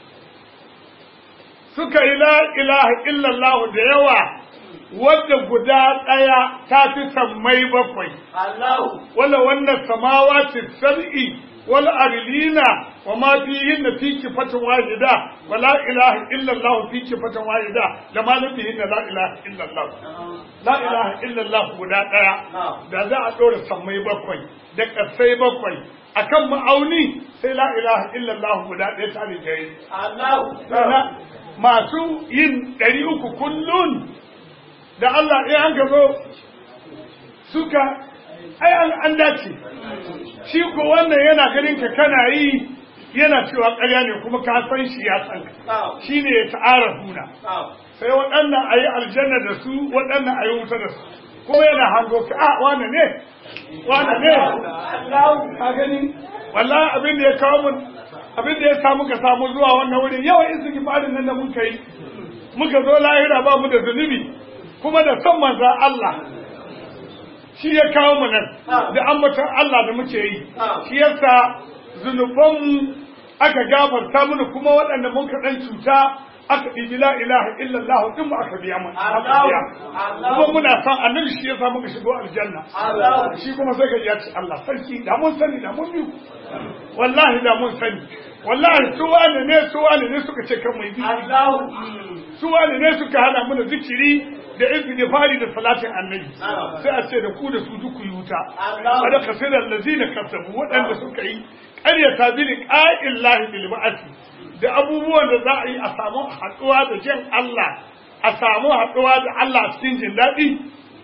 suka yi la ilaha illallah da yawa wadda guda ɗaya ta fi sammai bakwai Allahu. wala wannan samawati sab'i wal arlina wa ma fihinna fi kifatin wahida wa la ilaha illa Allah fi kifatin wahida da ma la fihinna la ilaha illa Allah la ilaha illa Allah guda daya da za a dora sammai bakwai da kasai bakwai akan ma'auni sai la ilaha illa Allah guda daya ta rijai Allah masu yin ɗari uku kullun da Allah ya an gabo suka ai an an dace shi ko wannan yana ganin ka kana yi yana cewa ƙarya ne kuma ka san shi ya san ka shi ne ya ta'ara huna sai waɗannan a yi aljanna da su waɗannan a yi wuta da su kuma yana hango ka a wane ne wane ne ka gani wallahi abin da ya kawo mun abin da ya samu ka samu zuwa wannan wurin yawan istighfarin nan da muka yi muka zo lahira ba mu da zunubi kuma da son manzan Allah shi ya kawo mu nan da ambaton Allah da muke yi shi yasa zunubanmu aka gafarta mana kuma waɗanda mun ka ɗan cuta aka ɗibi la ilaha illallah din mu aka biya mu aka biya kuma muna son annabi shi yasa muka shigo aljanna shi kuma sai ka ya ce Allah sarki da mun sani da mun bi wallahi da mun sani wallahi su wane ne su wane ne suka ce kan mai bi su wane ne suka hana mana zikiri da istighfari da salatin annabi sai a ce da ku da su duk yi wuta kada kasirar lazina kasabu waɗanda suka yi ƙaryata bi liqa'illahi bil ba'thi da abubuwan da za a yi a samu haɗuwa da jin Allah a samu haɗuwa da Allah a cikin jin daɗi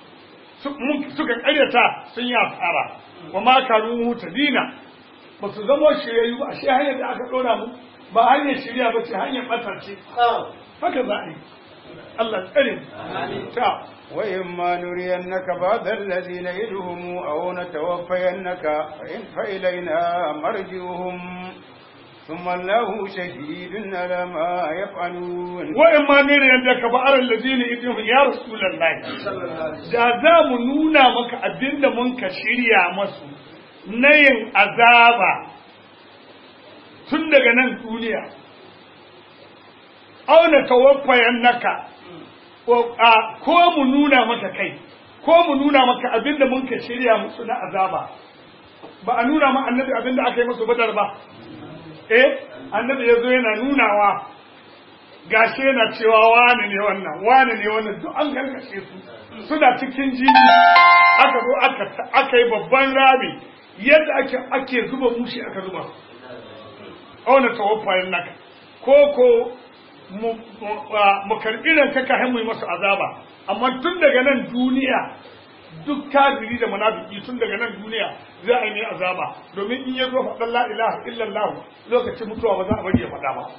suka ƙaryata sun yi asara wa ma kanu mutadina ba su zama shiryayyu ba shi hanyar da aka ɗora mu ba hanyar shirya ba ce hanyar ɓatar ce haka za a yi Allah tsare ta وإما نرينك بعض الذي نعدهم أو نتوفينك فإن فإلينا مرجعهم ثم الله شهيد على ما يفعلون وإما نرينك بعض الذين يدهم يا رسول الله da za mu nuna maka abin da mun ka shirya masu na yin azaba tun daga nan duniya auna tawaffayan naka ko mu nuna maka kai ko mu nuna maka abin da mun ka shirya musu na azaba ba a nuna ma annabi abin da aka yi musu badar ba eh annabi ya zo yana nunawa gashi yana cewa wani ne wannan wani ne wannan duk an gargashe su suna cikin jini aka zo aka yi babban rami yadda ake ake zuba mushi aka zuba auna tawaffayin naka ko ko mu karɓi nan ka kahin mu yi masa azaba amma tun daga nan duniya duk kafiri da munafiki tun daga nan duniya za a yi mai azaba domin in ya zo faɗan la ilaha illallah lokacin mutuwa ba za a bari ya faɗa ba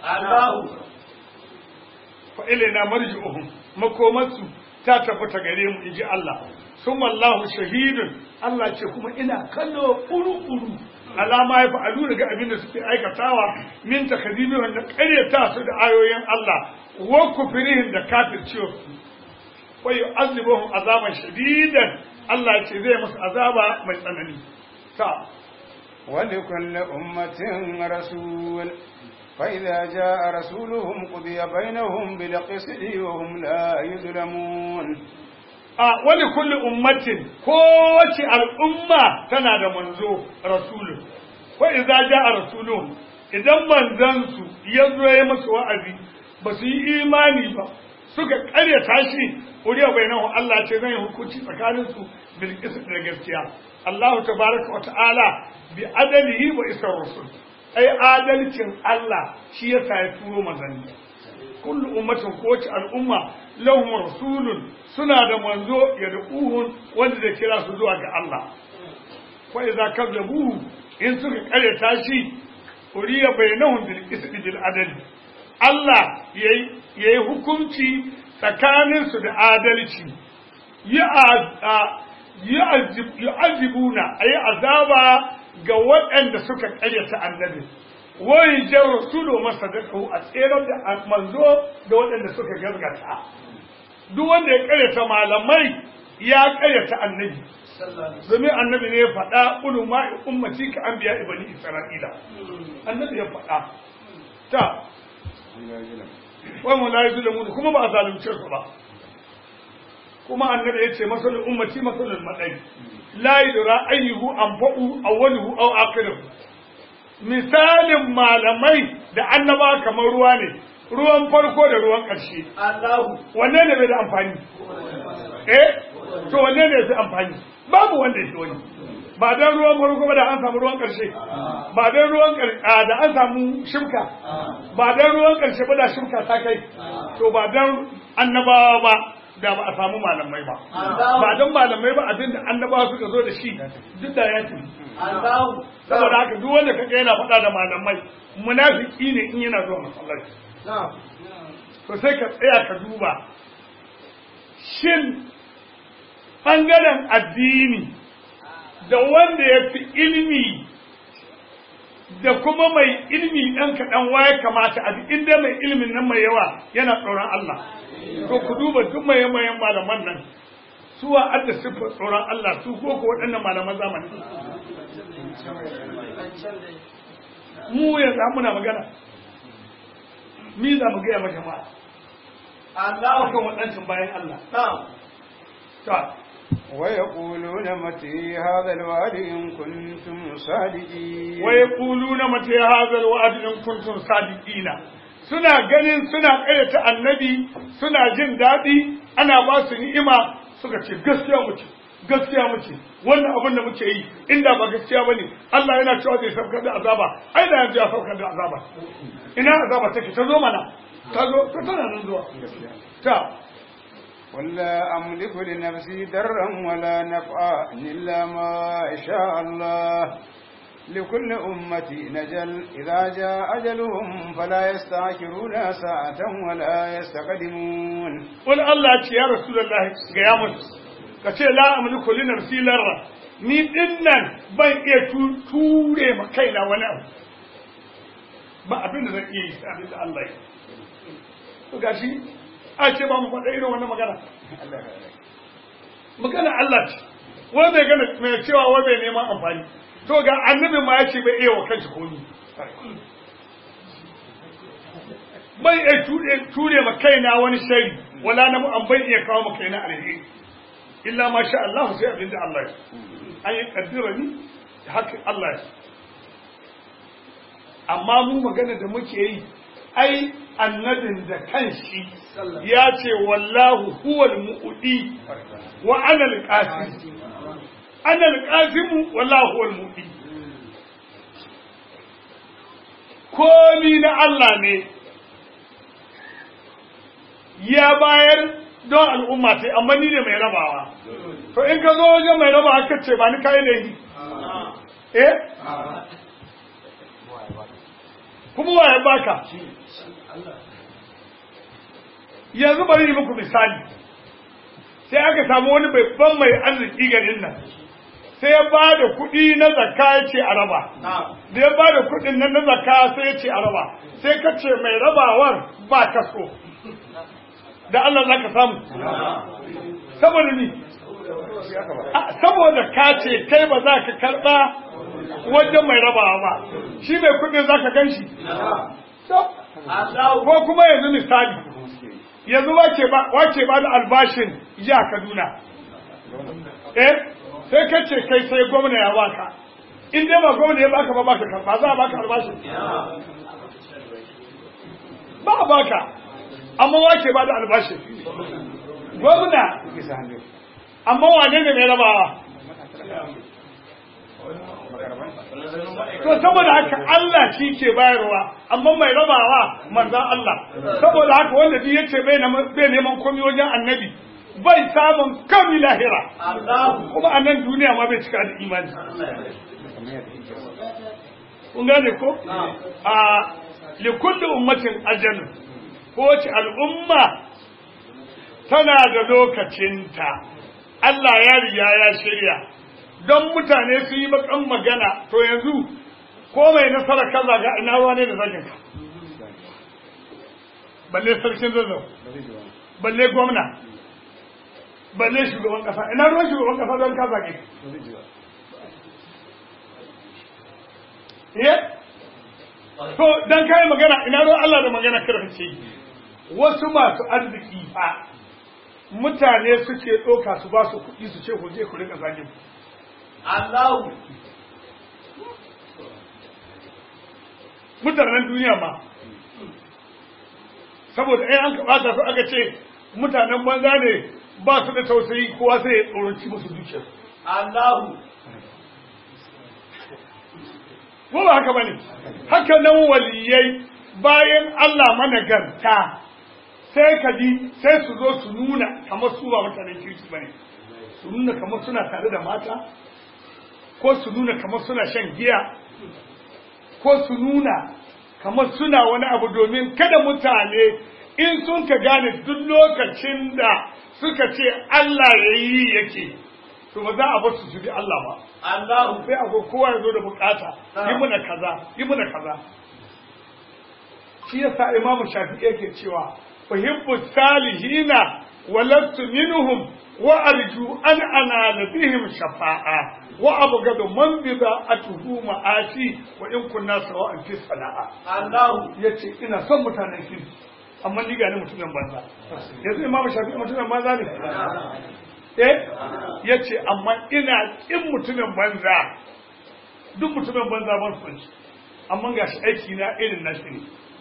fa ilaina marji'uhum makomansu ta tabbata gare mu inji Allah summa Allahu shahidun Allah ce kuma ina kallo uru-uru alama ya fa'alu daga abin da suke aikatawa min takadibi wanda ƙaryata su da ayoyin Allah wa kufrihim da kafirciwa su wa yu'azibuhum azaban shadidan Allah ce zai musu azaba mai tsanani ta ولكل أمة رسول فإذا جاء رسولهم قضي بينهم بالقسط وهم لا يظلمون a wani kulli ummatin kowace al'umma tana da manzo rasulun ko idza jaa rasulun idan manzansu ya zo ya musu wa'azi ba su yi imani ba suka karyata shi uriya bainahu Allah ce zai hukunci tsakanin su bil da gaskiya Allah tabaraka wa ta'ala bi adalihi wa isar rasul ai adalcin Allah shi yasa ya turo manzanni kullu ummatin kowace al'umma lahum rasulun suna da manzo ya duhun wanda zai kira su zuwa ga Allah fa idza kazzabuhu in suka karyata shi uriya bainahum bil qisdi bil adl Allah yayi yayi hukunci tsakanin su da adalci ya yu'azibuna ayi azaba ga waɗanda suka karyata annabi wai jan rasulu masadaqahu a tseren da manzo da waɗanda suka gaskata duk wanda ya karyata malamai ya karyata annabi domin annabi ne ya faɗa ulu ma'i ummati ka an biya ibani isra'ila annabi ya faɗa ta wai mu layi zulamu kuma ba a zalunce su ba kuma annabi ya ce masalin ummati masalin madai la yudra ayyuhu anfa'u awwaluhu aw akhiruhu misalin malamai da annaba kamar ruwa ne ruwan farko da ruwan ƙarshe Allahu wanne ne bai da amfani eh to wanne ne ya fi amfani babu wanda ya fi wani ba dan ruwan farko ba da an samu ruwan ƙarshe ba dan ruwan ƙar- a, da an samu shimka ba dan ruwan ƙarshe ba da shimka ta kai to ba dan annabawa ba da ba a samu malamai ba ba dan malamai ba abin da annabawa suka zo da shi duk da ya tafi Allahu saboda haka duk wanda kaga yana faɗa da malamai munafiki ne in yana zuwa masallaci na'am to sai ka tsaya ka duba shin ɓangaren addini da wanda ya fi ilimi da kuma mai ilimi ɗan kaɗan waye kamata a duk inda mai ilimin nan mai yawa yana tsoron Allah to ku duba duk mai mayan malaman nan suwa adda siffar tsoron Allah su ko ko waɗannan malaman zamani mu yanzu muna magana mi za mu gaya ma jama'a Allahu akan waɗancan bayan Allah na'am ta ويقولون متى هذا الوعد إن كنتم صادقين wa yaquluna mata hadha alwa'd in kuntum sadiqina suna ganin suna kayyata annabi suna jin daɗi ana ba su ni'ima suka ce gaskiya muke gaskiya muke wannan abin da muke yi inda ba gaskiya bane Allah yana cewa zai saukar da azaba ai da yanzu ya saukar da azaba ina azaba take ta zo mana ta zo ta tana nan zuwa ta قل لا أملك لنفسي ضرا ولا نفعا إلا ما شاء الله لكل أمة نجل إذا جاء أجلهم فلا يستعجلون ساعة ولا يستقدمون wani Allah ce ya Rasulullahi ga ya musu ka ce la amliku li nafsi larra ni dinnan ban iya tu- ture ma kaina wani abu ba abin da zan iya yi sai abin da Allah ya to gashi a ce ba mu faɗa irin wannan magana magana Allah ce wai bai gana mai cewa wai bai neman amfani to ga annabi ma ya ce bai iya wa kanshi komi bai iya ture ture ma kaina wani shari wala na an bai iya kawo ma kaina alheri illa ma sha Allah sai abin da Allah ya an yi kaddira ni da haka Allah ya amma mu magana da muke yi ai annabin da kanshi ya ce wallahu huwal mu'udi wa ana al-qasim ana al-qasim wallahu huwal mu'udi komi na Allah ne ya bayar don al'umma sai amma ni ne mai rabawa to in ka zo wajen mai rabawa ka ce ba ni kai ne eh kuma wa ya baka yanzu bari yi muku misali sai aka samu wani babban mai arziki garin nan sai ya ba da kuɗi na zakka ya ce a raba da ya ba da kuɗin nan na zakka sai ya ce a raba sai ka ce mai rabawar ba ka so da Allah za ka samu saboda ni A, saboda ka ce kai ba za ka karɓa wajen mai rabawa ba shi mai kuɗin za ka gan shi Allahu ko kuma yanzu misali yanzu wace ba wace ba da albashin ya Kaduna eh sai ka ce kai sai gwamna ya baka in dai ba gwamna ya baka ba baka karba za a baka albashin ba a baka amma wace ba da albashin gwamna amma wane ne mai rabawa to saboda haka Allah shi ke bayarwa amma mai rabawa manzan Allah saboda haka wanda duk yace bai neman bai neman komai wajen annabi bai samun kami lahira Allahu kuma a nan duniya ma bai cika da imani kun gane ko a likulli ummatin ajalun kowace al'umma tana da lokacinta Allah ya riga ya shirya don mutane su yi bakan magana to yanzu ko mai nasara kaza ga ina ruwa ne da zagin ka balle sarkin zazzau balle gwamna balle shugaban kasa ina ruwan shugaban kasa don ka zage eh to dan kai magana ina ruwan Allah da magana karface wasu masu arziki fa mutane suke ɗauka su ba su kuɗi su ce ku je ku rika zagin Allahu mutanen duniya ma saboda ai an kaɓata su aka ce mutanen banza ne ba su da tausayi kowa sai ya tsoronci musu dukiyar Allahu ko ba haka bane haka nan waliyai bayan Allah managarta sai ka ji sai su zo su nuna kamar su ba mutanen kirki bane su nuna kamar suna tare da mata ko su nuna kamar suna shan giya ko su nuna kamar suna wani abu domin kada mutane in sun ka gane duk lokacin da suka ce Allah ya yi yake to ba za a bar su su bi Allah ba Allahu sai a zo kowa ya zo da bukata yi muna kaza yi muna kaza shi yasa imamu shafi'i yake cewa uhibbu salihina wa lastu minhum wa arju an anala bihim shafa'a wa abghadu man bida'atuhu ma'ati wa in kunna sawa'an fi sana'a Allahu yace ina son mutanen kirki amma ni ga ni mutumin banza yanzu imamu shafi'i mutumin banza ne eh yace amma ina kin mutumin banza duk mutumin banza ban son shi amma gashi aiki na irin nashi ne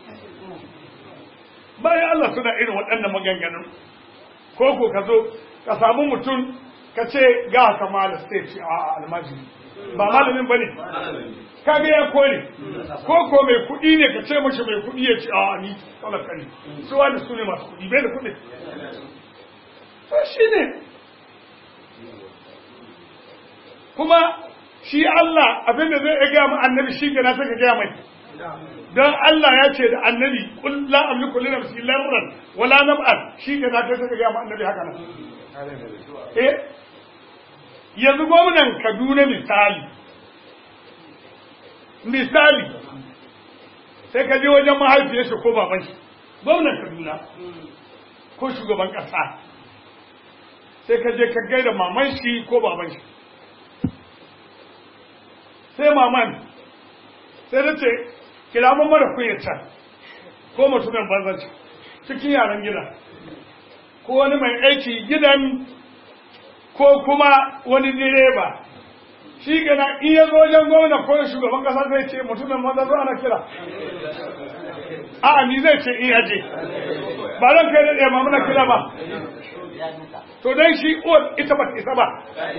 bayan Allah suna irin waɗannan maganganun ko ko ka zo ka samu mutum ka ce ga kamala sai ce a almajiri ba malamin bane kaga ya kore ko ko mai kuɗi ne ka ce mashi mai kuɗi ya ce a ni talaka ne su wani su ne masu kuɗi bai da kuɗi to shi ne kuma shi Allah abinda zai iya gaya mu annabi shi ke na saka gaya mai don Allah ya ce da annabi kul la amliku li nafsi larran wala nab'an shi ke na kai saka gaya mu annabi haka nan eh yanzu gwamnan Kaduna misali misali sai ka je wajen mahaifiyar shi ko baban shi gwamnan Kaduna ko shugaban kasa sai ka je ka gaida maman shi ko baban shi sai maman sai ta ce kira mun mara kunyar can ko mutumin banzanci cikin yaran gida ko wani mai aiki gidan ko kuma wani direba shi gana in ya zo wajen gwamna ko shugaban kasa zai ce mutumin banza zo ana kira a'a ni zai ce in yaje ba zan kai da ɗaya ma muna kira ba to dan shi uwar ita ba ta isa ba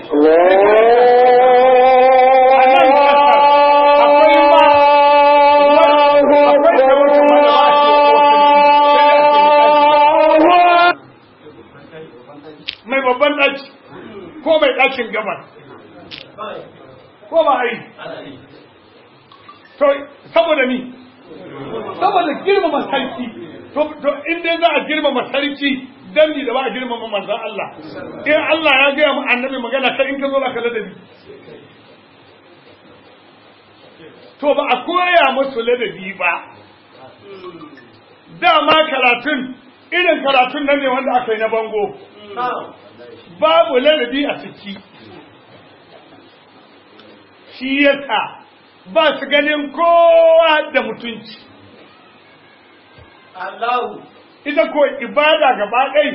mai babban ɗaki ko mai ɗakin gabar ko ba a yi to saboda ni saboda girmama sarki to in dai za a girmama sarki dan ni da ba a girmama manzon Allah in Allah ya gaya mu annabi magana kai in ka zo ka ladabi to ba a koya musu ladabi ba dama karatun irin karatun nan ne wanda aka yi na bango babu ladabi a ciki shi yasa ba su ganin kowa da mutunci Allahu ita ko ibada gaba ɗai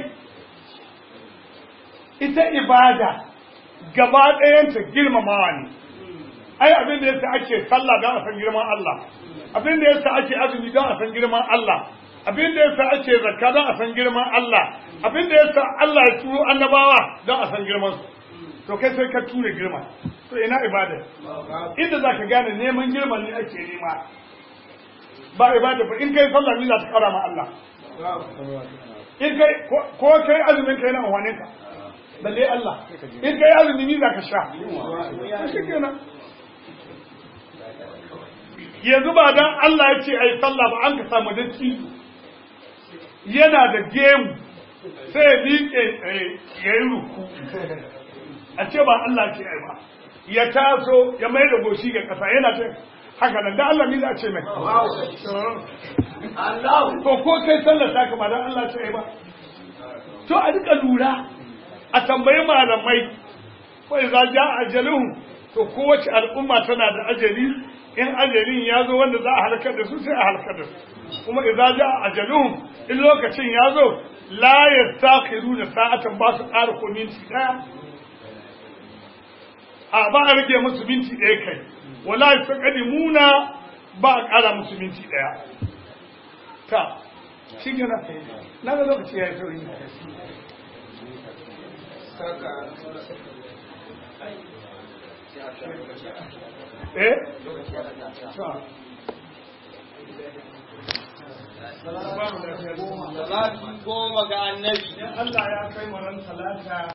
ita ibada gaba ɗayanta girmamawa ne ai abin da yasa ake sallah don a san girman Allah abin da yasa ake azumi don a san girman Allah abin da yasa ake zakka don a san girman Allah abin da yasa Allah ya turo annabawa don a san girman su to kai sai ka ture girma to ina ibada inda zaka gane neman girman ne ake nema ba ibada ba in kai sallah ne za ta kara ma Allah in kai ko kai azumin kai na amfanin ka balle Allah in kai azumi ni zaka sha shi kenan yanzu ba dan Allah ya ce ai sallah ba an ka samu dacci yana da gemu sai ya miƙe ya yi ruku a ce ba Allah ce ai ba ya taso ya mai da goshi ga ƙasa yana ce haka nan da Allah ni za a ce mai Allahu to ko kai sallar ta kama dan Allah ce ai ba to a rika lura a tambayi malamai ko idza ja ajaluhum to kowace al'umma tana da ajali in ajalin ya zo wanda za a halakar da su sai a halakar da su kuma idza ja ajaluhum in lokacin ya zo la yastakhiruna sa'atan ba su ƙara ko minti daya a ba a rage musu minti ɗaya kai wala yastaqdimuna ba a ƙara musu minti ɗaya ta shi gina na ga lokaci ya yi sauri eh ta Salati goma ga annabi. Allah ya kai mu ran talata